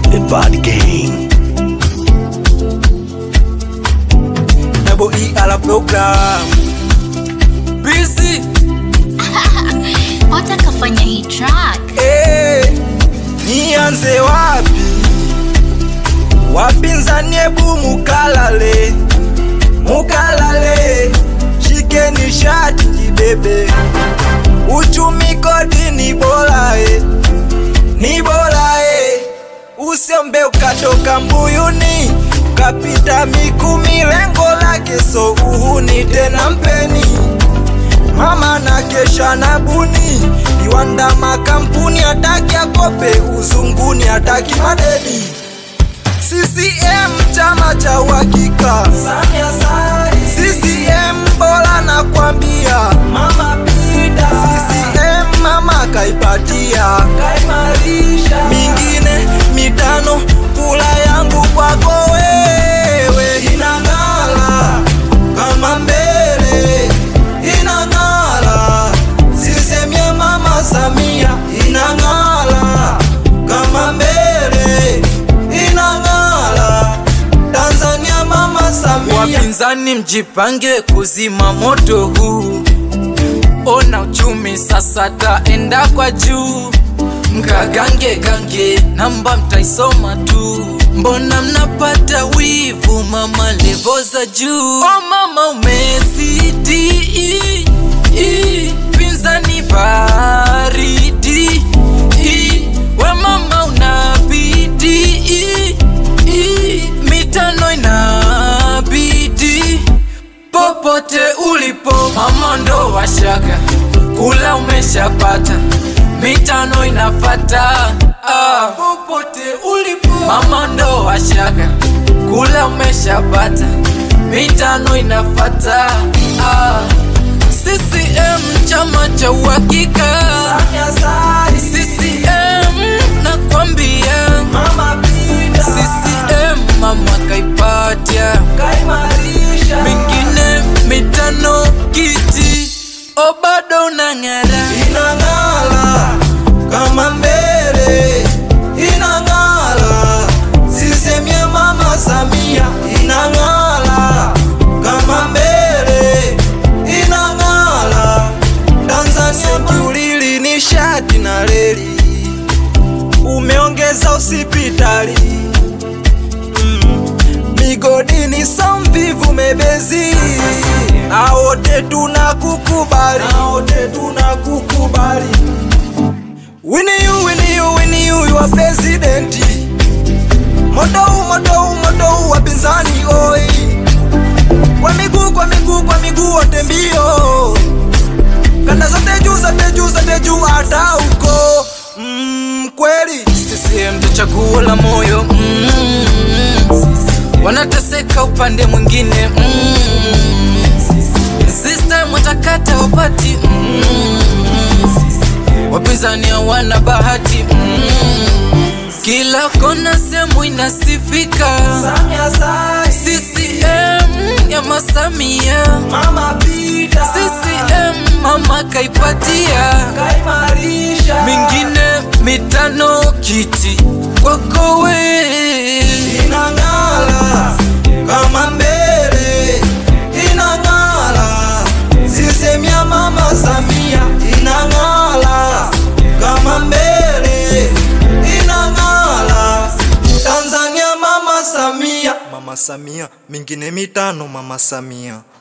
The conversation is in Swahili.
The Bad Gang. Double E ala program busy watakafanya hii track eh, nianze wapi? Wapinzani ebu mukalale, mukalale, shikeni shati jibebe, uchumi kodi ni bora eh, ni bora eh, usiombe ukatoka mbuyuni ukapita Mikumi, lengo lake so uhuni tena mpeni mama na kesha na buni viwanda makampuni hataki akope uzunguni hataki madeni CCM chama cha uhakika CCM bora na kwambia mama pita CCM mama kaipatia mingine mitano kula yangu kwako wewe inang'ala kama mbele inang'ala CCM ya mama Samia inang'ala kama mbele inang'ala Tanzania mama Samia Wapinzani mjipange kuzima moto huu, ona uchumi sasa taenda kwa juu. Mkagange gange namba mtaisoma tu, mbona mnapata wivu mama, levo za juu. Oh mama umezidi, i, pinzani baridi, i, we mama unabidi, i, i, mitano inabidi popote ulipo mama ndo washaka kula umeshapata mitano inafata ah. popote ulipo mama ndo washaka kula umeshapata mitano inafata ah. CCM chama cha uhakika CCM nakwambia CCM mama kaipatia mingine mitano kiti o bado unang'ara inang'ala kama mbele inang'ala CCM ya mama Samia inang'ala kama mbele inang'ala Tanzania kiulili ni shati na reli umeongeza usipitali mm. migodini somvivu mebezi aote tunakukubali aote tunakukubali wini yu wini yu wini yu wa presidenti modou modou modou wapinzani oi kwa miguu kwa miguu kwa miguu wote mbio kanda zote juu zote juu zote juu hata huko mm, kweli CCM ndo chaguo la moyo mm. wanateseka upande mwingine mm. system watakata wapati mm. wapinzani hawana bahati mm. kila kona sehemu inasifika CCM ya masamia mama pita CCM mama kaipatia kaimarisha mingine mitano kiti kwako we inang'ala kama mbele inang'ala CCM ya mama Samia inang'ala kama mbele inang'ala Tanzania mama Samia mama Samia mingine mitano mama Samia